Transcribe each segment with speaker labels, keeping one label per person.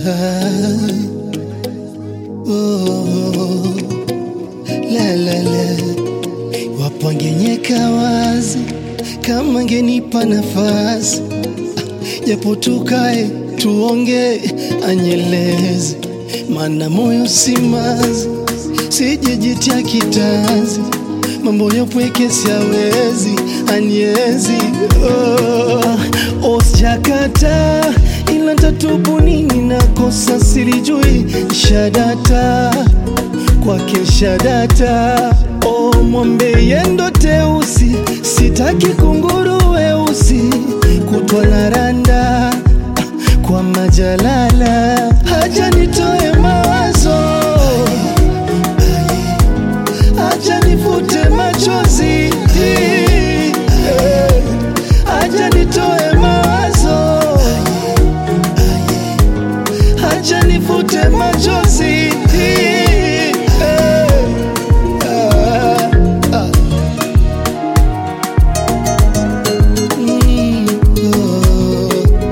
Speaker 1: oh, la, la, la. Wapangenyeka wazi kama ngenipa nafasi Ah, japo tukae tuonge anyelezi, mana moyo simazi, sijejitia kitanzi, mambo yopweke siawezi anyezi oh, osjakata ila tatubu nini nakosa silijui shadata kwake shadata o mwambe yendo teusi sitaki kunguru weusi kutwa na randa kwa majalala haja nitoe mawazo haja nifute machozi haja nitoe mawazo haja nifute machozi Ah, ah. Mm, oh,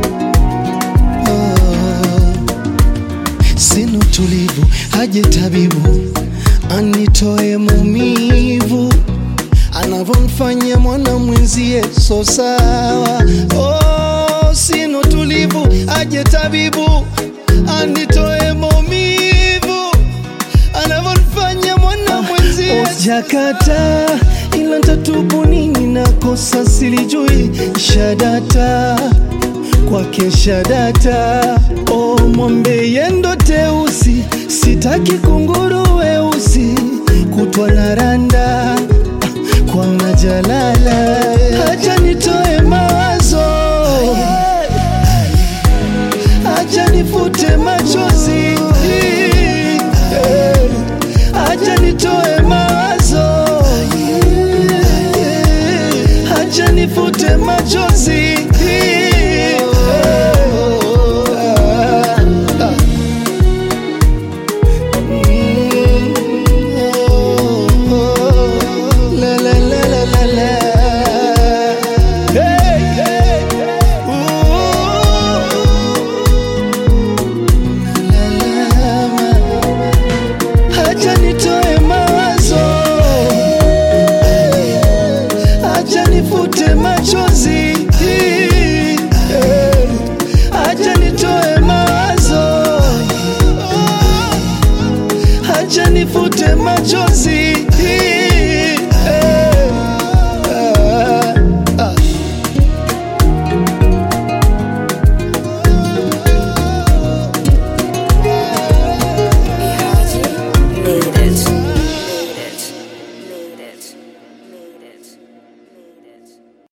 Speaker 1: oh. Sina utulivu, haje tabibu anitoe maumivu anavyomfanya mwana mwenzie, so sawa. Oh, sina utulivu, aje tabibu anitoe maumivu anavyomfanya mwana mwenzie. Jakata ila ntatubu nini, nakosa silijui shadata kwake shadata o mwambe yendo teusi sitaki kunguru weusi kutwa na randa kwa majalala haja nitoe mawa